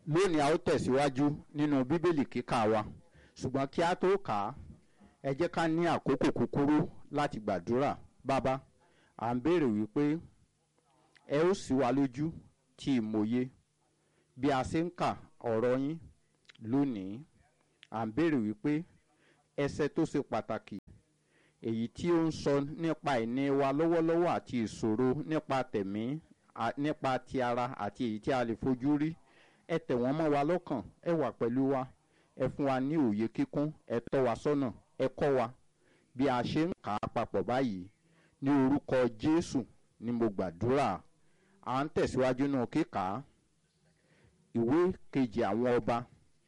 lónìí a ó tẹ̀síwájú nínú bíbélì kíkà wa ṣùgbọ́n kí a tó kà á ẹ jẹ́ ká ní àkókò kúkúrú láti gbàdúrà bàbá à ń béèrè wípé ẹ ó ṣí wa lójú tí ìmòye bí a ṣe ń kà ọ̀rọ̀ yín lónìí à ń béèrè wípé ẹsẹ̀ tó ṣe pàtàkì èyí tí ó ń sọ nípa ìní wa lọ́wọ́lọ́wọ́ àti ìṣòro nípa tẹ̀mí nípa ti ara àti èyí tí a lè fojú rí ẹ tẹ̀ wọ́n mọ́ wa lọ́kàn ẹ wà pẹ̀lú wa ẹ fún wa ní òye kíkún ẹ tọ́ wa sọ́nà ẹ kọ́ wa bí a ṣe ń kà á papọ̀ báyìí ní orúkọ jésù ni mo gbàdúrà à ń tẹ̀síwájú náà kíkà ìwé kejì àwọn ọba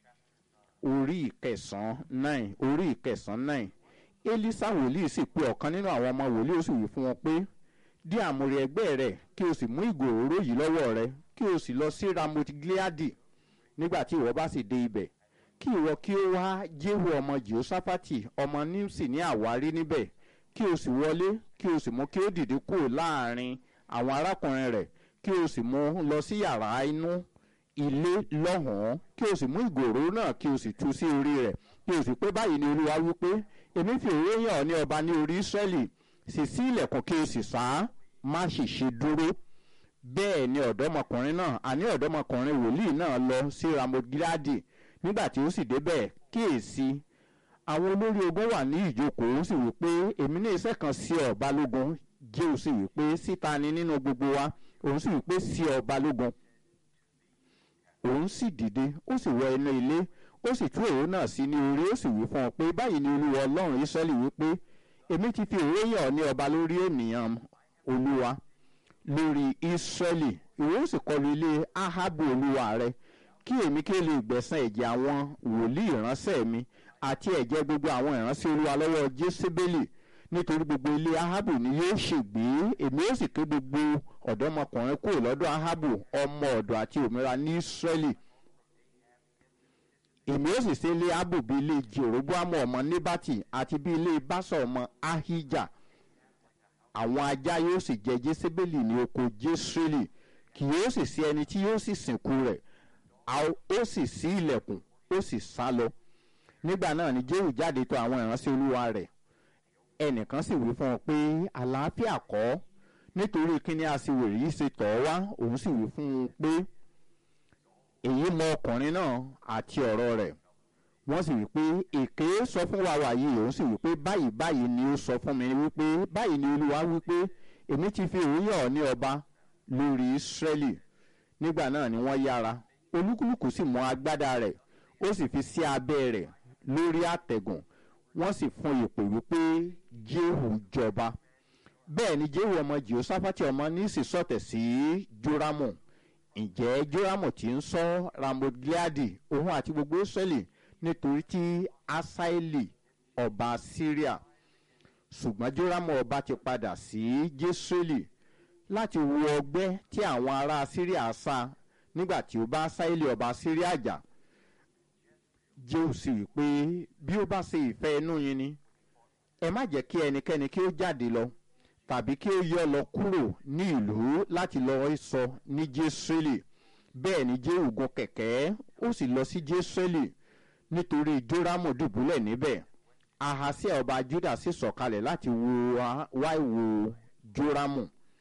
orí ìkẹsàn-án nine orí ìkẹsàn-án nine elisa wòlíì sì pe ọ̀kan nínú àwọn ọmọ wòlíì ó sì wí fún wọn pé dí àmúrè ẹgbẹ́ rẹ̀ kí o sì mú ìgò òróró yìí lọ́wọ́ rẹ kí o sì lọ sí ramoth gileadi nígbà tí ìwọ bá sì dé ibẹ̀ kí ìwọ kí ó wá jéhu ọmọ jehoshaphat ọmọ nimsi ní àwárí níbẹ̀ kí o sì wọlé kí o sì mú kí ó dìde kúrò láàrin àwọn arákùnrin rẹ̀ kí o sì mú lọ sí yàrá inú ilé lọ́hùn-ún kí o sì mú ìgò òróró náà kí o sì tú sí orí rẹ̀ kí o sì pé báyìí ni olúwa wí pé èmi fi òróró yàn ọ́ ní ọba ní orí israẹli sì sí ilẹ̀kùn kí o sì sá má sì ṣe dúró bẹ́ẹ̀ ni ọ̀dọ́mọkùnrin náà àní ọ̀dọ́mọkùnrin wòlíì náà lọ sí ramogiladi nígbà tí ó sì débẹ̀ kíyèsí àwọn olórí ogun wà ní ìjókòó ó sì wí pé èmi ní iṣẹ́ kan sí ọ balógun jẹ́ ò sì wí pé síta ni nínú gbogbo wa òun sì wí pé sí ọ balógun òun sì dìde ó sì wọ inú ilé ó sì tú òró náà sí ní orí ó sì wí fún ọ pé báyìí ni olúwa ọlọ́run israẹli wí pé èmi ti fi òró yàn ọ́ ní ọba lórí ènìyàn olúwa lórí israẹli ìwọ ó sì kọlu ilé ahabu olúwa rẹ kí èmi kí ó lè gbẹ̀sán ẹ̀jẹ̀ àwọn wòlíì ìránṣẹ́ mi àti ẹ̀jẹ̀ gbogbo àwọn ìránṣẹ́ olúwa lọ́wọ́ jésébélì nítorí gbogbo ilé ahabu ni yóò ṣègbé èmi ó sì ké gbogbo ọ̀dọ́mọkùnrin kúrò lọ́dọ̀ ahabu ọmọ ọ̀dọ̀ àti òmìnira ní israẹli èmi ó sì ṣe ilé ahabu bí ilé jeroboamu ọmọ nebati àti bí ilé basa ọmọ ahija àwọn ajá yóò sì jẹ jésébélì ní oko jésírẹ́lì kì yóò sì sí ẹni tí yóò sì sìnkú rẹ̀ ó sì sí ilẹ̀kùn ó sì sá lọ nígbà náà ni jéhù jáde tó àwọn ìránṣẹ́ olúwa rẹ̀ ẹnìkan sì wí fún ọ pé àlàáfíà kọ́ nítorí kíní aṣiwèrè yìí ṣe tọ̀ ọ́ wá òun sì wí fún un pé èyí mọ ọkùnrin náà àti ọ̀rọ̀ rẹ̀ wọ́n sì wí pé èké sọ fún wa wà yìí òun sì wí pé báyìí báyìí ni ó sọ fún mi wípé báyìí ni olúwa wípé èmi ti fi òun yàn ọ́ ní ọba lórí ísírẹ́lì nígbà náà ni wọ́n yára olúkúlùkù sì mú agbádá rẹ̀ ó sì fi sí abẹ́ rẹ̀ lórí àtẹ̀gùn wọ́n sì fún ìpè wípé jéhù jọba bẹ́ẹ̀ ni jéhù ọmọ jehoshaphati ọmọ nísì sọ̀tẹ̀ sí joramu ǹjẹ́ joramu ti ń sọ ramoth gileadi òun àti gbogbo israẹli nítorí tí asaeli ọba syria ṣùgbọ́n joramu ọba ti padà sí jesreeli láti wo ọgbẹ́ tí àwọn ará syria sá nígbà tí ó bá asaeli ọba syria jà jéhù sì wí pé bí ó bá ṣe ìfẹ́ inú yín ni ẹ má jẹ́ kí ẹnikẹ́ni kí ó jáde lọ tàbí kí ó yọ lọ kúrò ní ìlú láti lọ sọ ní jésùlì bẹ́ẹ̀ ni jéhù gun kẹ̀kẹ́ ó sì lọ sí jésùlì nítorí jórámù dùbúlẹ̀ níbẹ̀ ahasia ọba juda sì sọ̀kalẹ̀ láti wá ìwò jórámù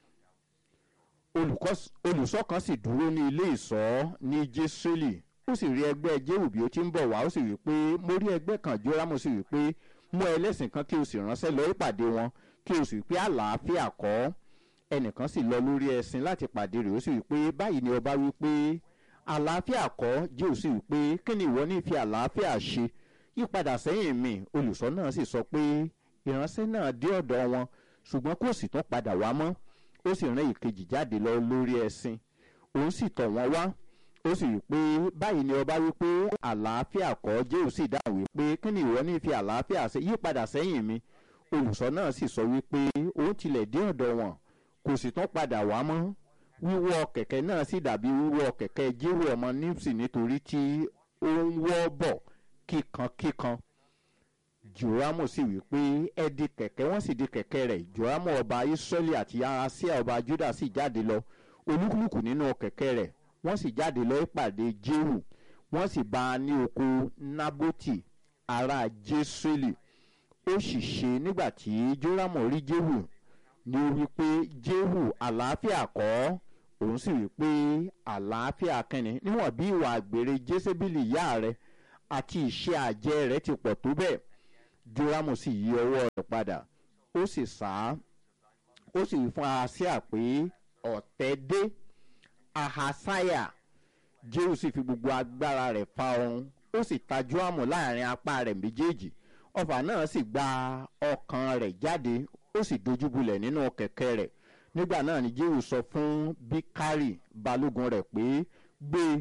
olùsọ kan sì dúró ní ilé ìsọ́ ní jésùlì ó sì rí ẹgbẹ́ jéhù bí ó ti ń bọ̀ wá ó sì wí pé mo rí ẹgbẹ́ kan jórámù sì wí pé mú ẹlẹ́sìn kan kí o sì ránṣẹ́ lọ ìpàdé wọn kí o sì wí pé àlàáfíà kọ́ ẹnìkan sì lọ lórí ẹṣin láti pàdé rẹ̀ ó sì wí pé báyìí ni ọba wí pé àlàáfíà kọ́ jéhù sì wí pé kí ni ìwọ ní fi àlàáfíà ṣe yípadà sẹ́yìn mi olùsọ náà sì sọ pé ìránṣẹ́ náà dé ọ̀dọ̀ wọn ṣùgbọ́n kò sì tún padà wá mọ́ ó sì rán ìkejì jáde lọ lórí ẹṣin òun sì tọ̀ wọ́n wá ó sì wí pé báyìí ni ọba wí pé àlàáfíà kọ́ jéhù sì dáhùn wí pé kí ni ìwọ ní fi àlàáfíà ṣe yípadà sẹ́yìn mi olùsọ náà sì sọ wípé òun tilẹ̀ dé ọ̀dọ̀ wọn kò sì tún padà wá mọ́ wíwọ́ kẹ̀kẹ́ náà sì dàbí wíwọ́ kẹ̀kẹ́ jéhù ọmọ nípsì nítorí tí ó ń wọ́ bọ̀ kíkankíkan joramu sì wí pé ẹ di kẹ̀kẹ́ wọ́n sì di kẹ̀kẹ́ rẹ̀ joramu ọba israẹli àti ahasia ọba juda sì jáde lọ olúkúlùkù nínú kẹ̀kẹ́ rẹ̀ wọ́n sì jáde lọ ìpàdé jéhù wọ́n sì bá a ní oko nábótì ará jésùlì ó sì ṣe nígbà tí jórámù rí jéhù ni ó wí pé jéhù àlàáfíà kọ́ òun sì wí pé àlàáfíà kẹ́ni níwọ̀n bí ìwà àgbèrè jésébìlì ìyá rẹ̀ àti ìṣe àjẹ́ rẹ̀ ti pọ̀ tó bẹ́ẹ̀ jórámù sì yí ọwọ́ rẹ̀ padà ó sì sá ó sì wí fún ahasíà pé ọ̀tẹ̀ dé ahasaya jéhù sì fi gbogbo agbára rẹ̀ fa ọrùn ó sì ta jórámù láàrin apá rẹ̀ méjèèjì ọfà náà sì gba ọkàn rẹ̀ jáde ó sì dojúbulẹ̀ nínú kẹ̀kẹ́ rẹ̀ nígbà náà ni jéhù sọ fún bíkárì balógun rẹ̀ pé gbé e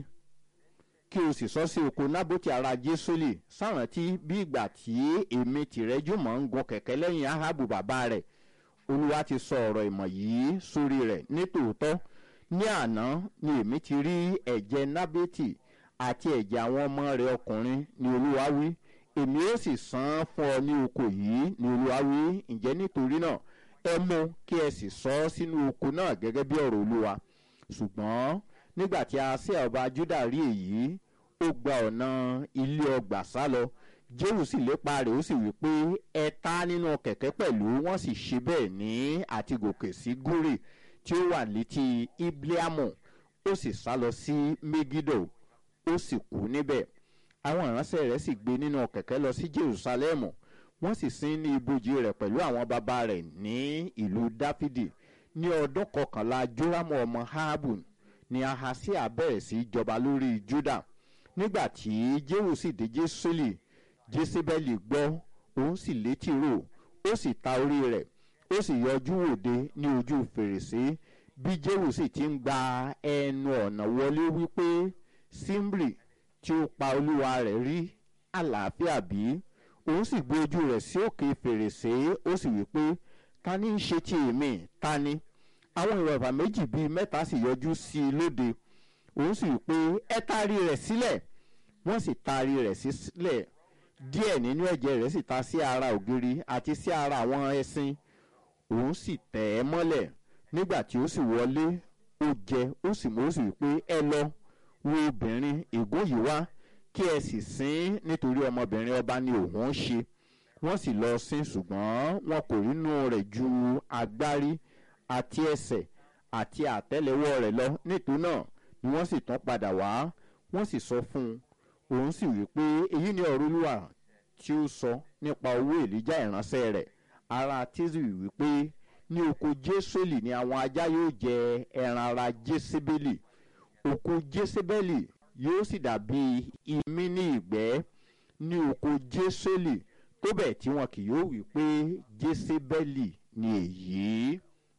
kí o sì sọ sí oko nábòtì ara jésólì sárántí bí ìgbà tí èmi tìrẹ jùmọ̀ ń gun kẹ̀kẹ́ lẹ́yìn ahabu bàbá rẹ̀ olúwa ti sọ ọ̀rọ̀ ìmọ̀ yìí sórí rẹ̀ nítòótọ́ ní àná ni èmi ti rí ẹ̀jẹ̀ nábẹ́tì àti ẹ̀jẹ̀ àwọn ọmọ rẹ̀ ọkùnrin ni olúwa wí èmi ó sì san án fún ọ ní oko yìí ni olúwa wí ǹjẹ́ nítorí náà ẹ mú kí ẹ sì sọ ọ́ sínú oko náà gẹ́gẹ́ bí ọ̀rọ̀ olúwa ṣùgbọ́n nígbà tí Ahasiah ọba Júdà rí èyí ó gba ọ̀nà ilé ọgbà sá lọ Jéhù sì lépa rẹ̀ ó sì wí pé ẹ ta nínú kẹ̀kẹ́ pẹ̀lú wọ́n sì ṣe bẹ́ẹ̀ ní àti gòkè sí gúrì tí ó wà létí Ibleamu ó sì sá lọ sí Megido ó sì kú níbẹ̀ àwọn ìránṣẹ́ rẹ̀ sì gbé nínú kẹ̀kẹ́ lọ sí Jerúsálẹ́mù wọ́n sì sin ní ibojì rẹ̀ pẹ̀lú àwọn bàbá rẹ̀ ní ìlú Dáfídì ní ọdún kọkànlá Jórámù ọmọ Ahabu ni Ahasiah bẹ̀rẹ̀ sí jọba lórí Júdà nígbà tí Jéhù sì dé Jésùlì Jésébẹ́lì gbọ́ òun sì létí rò ó sì ta orí rẹ̀ ó sì yọjú wòde ní ojú fèrèsé bí Jéhù sì ti ń gba ẹnu ọ̀nà wọlé wípé Símrì tí ó pa olúwa rẹ̀ rí àlàáfíà bí òun sì gbé ojú rẹ̀ sí òkè fèrèsé ó sì wípé ta ni ń ṣe ti èmi ta ni àwọn ìwàfà méjì bíi mẹ́ta sì yọjú sí i lóde òun sì wí pé ẹ taari rẹ̀ sílẹ̀ wọ́n sì taari rẹ̀ sílẹ̀ díẹ̀ nínú ẹ̀jẹ̀ rẹ̀ sì ta sí ara ògiri àti sí ara àwọn ẹṣin òun sì tẹ̀ ẹ́ mọ́lẹ̀ nígbà tí ó sì wọlé ó jẹ ó sì mú ó sì wí pé ẹ lọ wo obìnrin ègún yìí wá kí ẹ sì sìn nítorí ọmọbìnrin ọba ni òun ń ṣe wọ́n sì lọ sìn ṣùgbọ́n wọn kò rínú rẹ̀ ju agbárí àti ẹsẹ̀ àti àtẹ́lẹwọ́ rẹ̀ lọ nítorí náà ni wọ́n sì tún padà wá wọ́n sì sọ fún un òun sì wí pé èyí ni ọ̀rọ̀ olúwa tí ó sọ nípa owó èlíjà ìránṣẹ́ rẹ̀ ara tíṣù wí pé ní oko jésùlì ni àwọn ajá yóò jẹ ẹran ara jésébélì oko jésébélì yóò sì dàbí imí ní ìgbẹ́ ní oko jésùlì tó bẹ̀ tí wọn kì yóò wí pé jésébélì ni èyí.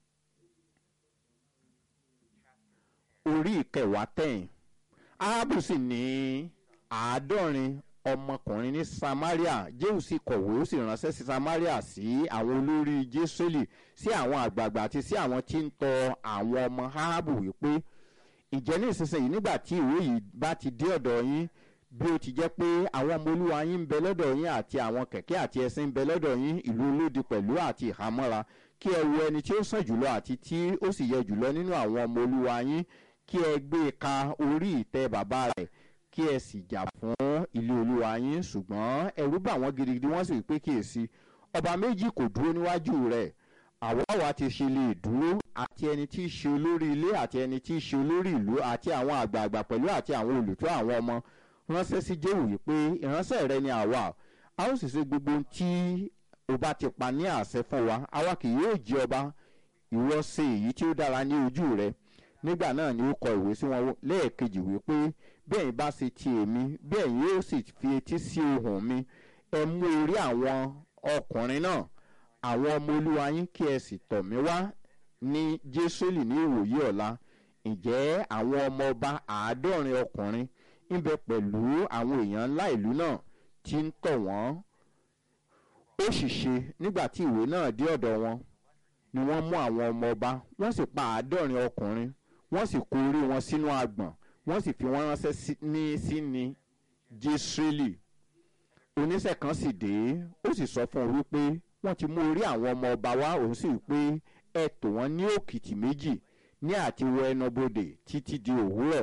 orí ìkẹwàá tẹ̀yìn ahabu sì ní àádọ́rin ọmọkùnrin ní samaria jéhù sì kọ̀wé ó sì ránṣẹ́ sí samaria sí àwọn olórí jésùlì sí àwọn àgbààgbà àti sí àwọn tí ń tọ àwọn ọmọ ahabu wípé ìjẹ́ ní ìsinsìnyí nígbà tí ìwé yìí bá ti dé ọ̀dọ̀ yín bí ó ti jẹ́ pé àwọn ọmọ olúwa yín ń bẹ lọ́dọ̀ yín àti àwọn kẹ̀kẹ́ àti ẹṣin ń bẹ lọ́dọ̀ yín ìlú olódi pẹ̀lú àti ìhámọ́ra kí ẹ wo ẹni tí ó sàn jùlọ àti tí ó sì yẹ jùlọ nínú àwọn ọmọ olúwa yín kí ẹ gbé e ka orí ìtẹ́ bàbá rẹ̀ kí ẹ sì jà fún ilé olúwa yín ṣùgbọ́n ẹ̀rù bà wọ́n gidigidi wọ́n sì wí pé kíyèsí ọba méjì kò dúró níwájú rẹ̀ àwa wa ti ṣe lè dúró àti ẹni tí í ṣe olórí ilé àti ẹni tí í ṣe olórí ìlú àti àwọn àgbààgbà pẹ̀lú àti àwọn olùtọ́ àwọn ọmọ ránṣẹ́ sí jéhù wípé ìránṣẹ́ rẹ ni àwa a ó sì ṣe gbogbo ohun tí o bá ti pa ní àṣẹ fún wa àwa kì yóò jẹ ọba ìwọ ṣe èyí tí ó dára ní ojú rẹ nígbà náà ni ó kọ ìwé sí wọn lẹ́ẹ̀kejì wípé bẹ́ẹ̀ bá ṣe ti èmi bẹ́ẹ̀ yóò sì fi etí sí ohùn mi ẹ mú orí àwọn ọkùnrin náà àwọn ọmọ olúwa yín kí ẹ sì tọ̀ mí wá ní jésùlì ní ìwòyí ọ̀la ǹjẹ́ àwọn ọmọ ọba àádọ́rin ọkùnrin ń bẹ pẹ̀lú àwọn èèyàn ńlá ìlú náà tí ń tọ̀ wọ́n ó sì ṣe nígbà tí ìwé náà dé ọ̀dọ̀ wọn ni wọ́n mú àwọn ọmọ ọba wọ́n sì pa àádọ́rin ọkùnrin wọ́n sì kó orí wọn sínú agbọ̀n wọ́n sì fi wọ́n ránṣẹ́ ní síni jésùlì oníṣẹ́ kan sì dé ó sì sọ fún un wípé wọ́n ti mú orí àwọn ọmọ ọba wá òun sì wípé ẹ tò wọ́n ní òkìtì méjì ní àti wọ ẹnubodè títí di òwúrọ̀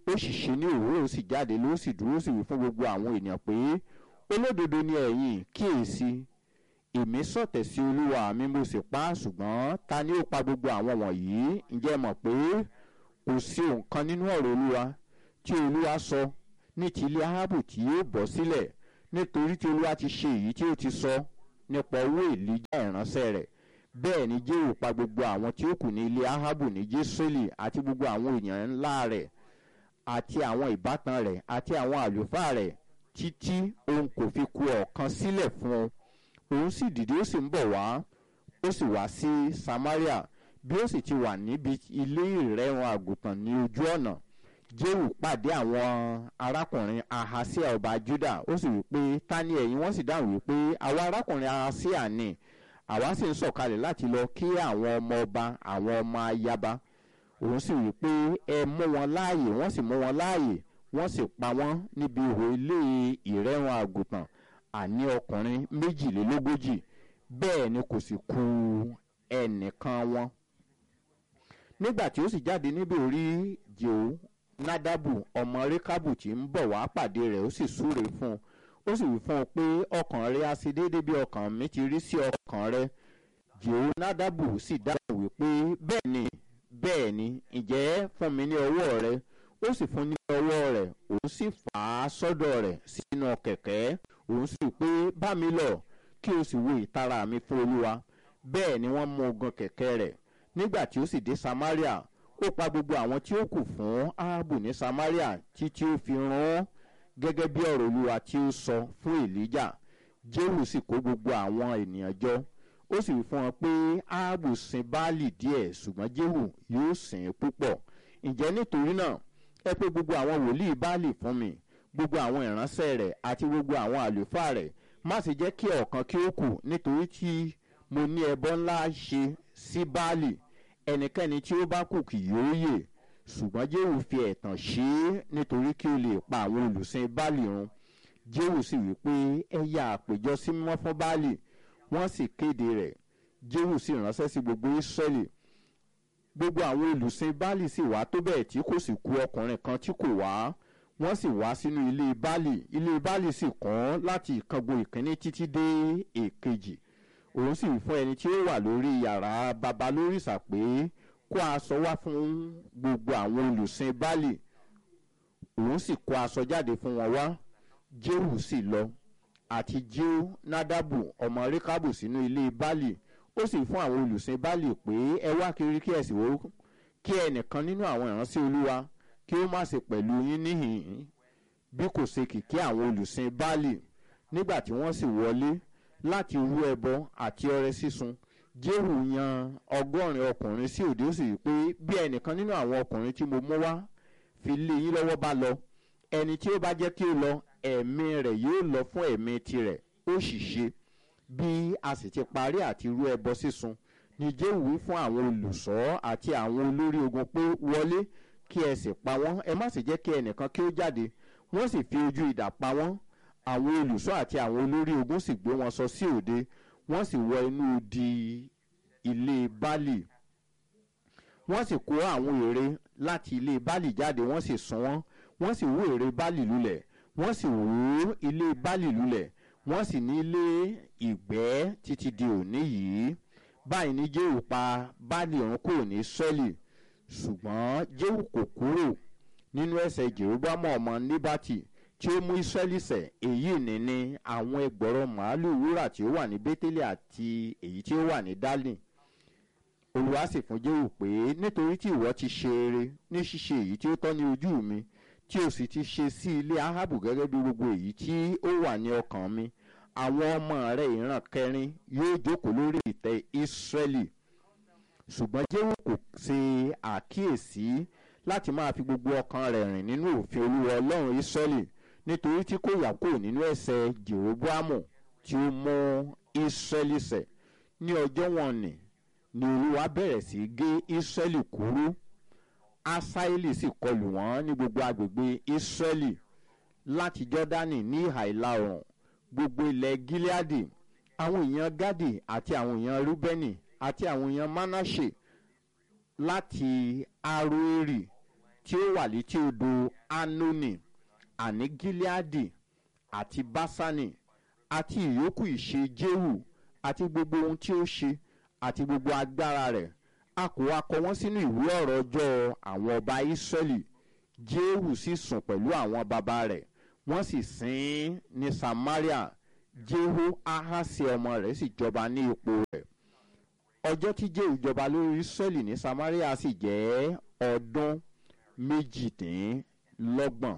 ó sì ṣe ní òwúrọ̀ ó sì jáde ló sì dúró sì wí fún gbogbo àwọn ènìyàn pé olódodo ni ẹ̀yin kíyèsí èmi sọ̀tẹ̀ sí olúwa mi mo sì pa á ṣùgbọ́n ta ni ó pa gbogbo àwọn wọ̀nyí ǹjẹ́ ẹ mọ̀ pé kò sí nǹkan nínú ọ̀rọ̀ olúwa tí olúwa sọ ní ti ilé arábù tí yóò bọ́ sílẹ̀ nítorí tí olúwa ti ṣe èyí tí ó ti sọ nípa owó èlíjà ìránṣẹ́ rẹ̀ bẹ́ẹ̀ ni jéhù pa gbogbo àwọn tí ó kù ní ilé arábù ní jésùlì àti gbogbo àwọn èèyàn ńlá rẹ̀ àti àwọn ìbátan rẹ̀ àti àwọn àlùfáà rẹ̀ títí òun kò fi ku ọ̀kan sílẹ̀ fún un òun sì dìde ó sì ń bọ̀ wá ó sì wá sí samaria bí ó sì ti wà níbi ilé ìrẹ́rùn àgùntàn ní ojú ọ̀nà jéhù pàdé àwọn arákùnrin ahasia ọba juda ó sì wí pé ta ni ẹ̀yin wọ́n sì dáhùn wípé àwa arákùnrin ahasia ni àwa sì ń sọ̀kalẹ̀ láti lọ kí àwọn ọmọ ọba àwọn ọmọ ayaba òun sì wí pé ẹ mú wọn láàyè wọ́n sì mú wọn láàyè wọ́n sì pa wọ́n níbi ihò ilé ìrẹ́rùn àgùntàn àní ọkùnrin méjìlélógójì bẹ́ẹ̀ ni kò sì ku ẹnìkan wọn. nígbà tí ó sì jáde níbi orí jèó nádàbù ọmọ rékábù tí ń bọ̀ wá pàdé rẹ̀ ó sì súre fún un ó sì wí fún un pé ọkàn rẹ á sí déédéé bí ọkàn mi ti rí sí ọkàn rẹ jèó nádàbù sì dáhùn wípé bẹ́ẹ̀ ni bẹ́ẹ̀ ni ǹjẹ́ fún mi ní ọwọ́ rẹ ó sì fún ní ọwọ́ rẹ̀ òun sì fà á sọ́dọ̀ rẹ̀ sínú kẹ̀kẹ́ òun sì pé bá mi lọ kí o sì wo ìtara mi fún olúwa bẹ́ẹ̀ ni wọ́n mú ogun kẹ̀kẹ́ rẹ̀ nígbà tí ó sì dé samaria ó pa gbogbo àwọn tí ó kù fún ahabu ní samaria títí ó fi rán gẹ́gẹ́ bí ọ̀rọ̀ olúwa tí ó sọ fún elijah jehu sì kó gbogbo àwọn ènìyàn jọ ó sì wí fún wọn pé ahabu sin baálì díẹ̀ ṣùgbọ́n jehu yóò sìn púpọ̀ ǹjẹ́ nítorí náà ẹ pé gbogbo àwọn wòlíì baálì fún mi gbogbo àwọn ìránṣẹ́ rẹ̀ àti gbogbo àwọn àlùfáà rẹ̀ má sì jẹ́ kí ọ̀kan kí ó kù nítorí tí mo ní ẹbọ ńlá ṣe sí baálì ẹnikẹ́ni tí ó bá kù kì yóò yè ṣùgbọ́n jéhù fi ẹ̀tàn ṣe é nítorí kí ó lè pa àwọn olùsìn baálì run jéhù sì wí pé ẹ ya àpèjọ sí mímọ́ fún baálì wọ́n sì kéde rẹ̀ jéhù sì ránṣẹ́ sí gbogbo ísírẹ́lì gbogbo àwọn olùsìn baálì sì wá tó bẹ́ẹ̀ tí kò sì ku ọkùnrin kan tí kò wá wọ́n sì wá sínú ilé baálì ilé baálì sì kún láti ìkángun ìkíní títí dé èkejì òun sì fún ẹni tí ó wà lórí yàrá baba lórìṣà pé kó aṣọ wá fún gbogbo àwọn olùsìn baálì òun sì kó aṣọ jáde fún wọn wá jéhù sì lọ àti jéhù nádàbù ọmọ rékábù sínú ilé baálì ó sì fún àwọn olùsìn baálì pé ẹ wá kiri kí ẹ sì wò kí ẹnìkan nínú àwọn ìránṣẹ́ olúwa kí ó má ṣe pẹ̀lú yín níhìn-ín bí kò ṣe kìkì àwọn olùsìn baálì nígbà tí wọ́n sì wọlé láti rú ẹbọ àti ọrẹ sísun jéhù yan ọgọ́rin ọkùnrin sí òde ó sì rí pé bí ẹnìkan nínú àwọn ọkùnrin tí mo mú wá fi lé yín lọ́wọ́ bá lọ ẹni tí ó bá jẹ́ kí ó lọ ẹ̀mí rẹ̀ yóò lọ fún ẹ̀mí tirẹ̀ ó sì ṣe bí a sì ti parí àti rú ẹbọ sísun ni jéhù wí fún àwọn olùṣọ́ àti àwọn olórí ogun pé wọlé kí ẹ sì pa wọ́n ẹ má sì jẹ́ kí ẹnìkan kí ó jáde wọ́n sì fi ojú idà pa wọ́n àwọn olùṣọ́ àti àwọn olórí ogun sì gbé wọn sọ sí òde wọ́n sì wọ inú di ilé baálì wọ́n sì kó àwọn ère láti ilé baálì jáde wọ́n sì sun wọ́n wọ́n sì wó ère baálì lulẹ̀ wọ́n sì wó ilé baálì lulẹ̀ wọ́n sì ní ilé ìgbẹ́ títí di òní yìí báyìí ní jéhù pa baálì ọ̀run kúrò ní sọ́ọ̀lì ṣùgbọ́n jéhù kò kúrò nínú ẹsẹ̀ jeroboamu ọmọ níbàtì tí ó mú israẹli sẹ̀ èyí ní ní àwọn ẹgbọ̀rọ̀ màálùú wúrà tí ó wà ní bẹ́tẹ́lẹ̀ àti èyí tí ó wà ní dálì olùwà sì fún jéhù pé nítorí tí ìwọ ti ṣe eré ní ṣíṣe èyí tí ó tọ́ ní ojú mi tí o sì ti ṣe sí ilé ahabu gẹ́gẹ́ bí gbogbo èyí tí ó wà ní ọkàn mi àwọn ọmọ rẹ̀ ìran kẹrin yóò jókòó lórí ìtẹ́ israẹli ṣùgbọ́n jéhù kò ṣe àkíyèsí láti máa fi gbogbo ọkàn rẹ̀ rìn nínú òfin olúwa ọlọ́run israẹli nítorí tí kò yà kúrò nínú ẹsẹ̀ jeroboamu tí ó mú israẹli sẹ̀ ní ọjọ́ wọn nì ni olúwa bẹ̀rẹ̀ sí gé israẹli kúrú asaeli sì kọlù wọ́n ní gbogbo agbègbè israẹli láti jọ́dánì ní ìhà ìlà oòrùn gbogbo ilẹ̀ gileadi àwọn èèyàn gadi àti àwọn èèyàn rúbẹ́nì àti àwọn èèyàn manase láti aroeri tí ó wà létí odò anoni àní gileadi àti basani àti ìyókù ìṣe jehu àti gbogbo ohun tí ó ṣe àti gbogbo agbára rẹ̀ a kò wá kọ wọ́n sínú ìwé ọ̀rọ̀ ọjọ́ àwọn ọba israẹli jehu sì sùn pẹ̀lú àwọn baba rẹ̀ wọ́n sì sin ín ní samaria jehu ahasi ọmọ rẹ̀ sì jọba ní ipò rẹ̀ ọjọ́ tí jehu jọba lórí israẹli ní samaria sì jẹ́ ọdún méjìdínlọ́gbọ̀n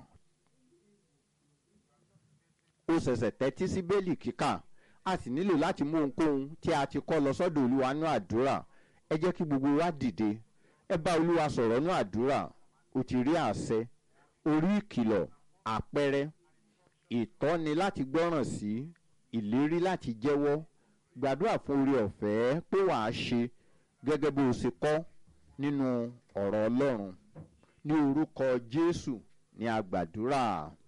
ó ṣẹ̀ṣẹ̀ tẹ́tí sí bẹ́ẹ̀lì kíkà a sì nílò láti mú ohunkóhun tí a ti kọ́ lọ sọ́dọ̀ olúwa nú àdúrà ẹ jẹ́ kí gbogbo wa dìde ẹ bá olúwa sọ̀rọ̀ nú àdúrà o ti rí àṣẹ orí ìkìlọ̀ àpẹẹrẹ ìtọ́ni láti gbọ́ràn sí ìlérí láti jẹ́wọ́ gbàdúrà fún orí ọ̀fẹ́ pé wàá ṣe gẹ́gẹ́ bó o ṣe kọ́ nínú ọ̀rọ̀ ọlọ́run ní orúkọ jésù ní agbàdúrà.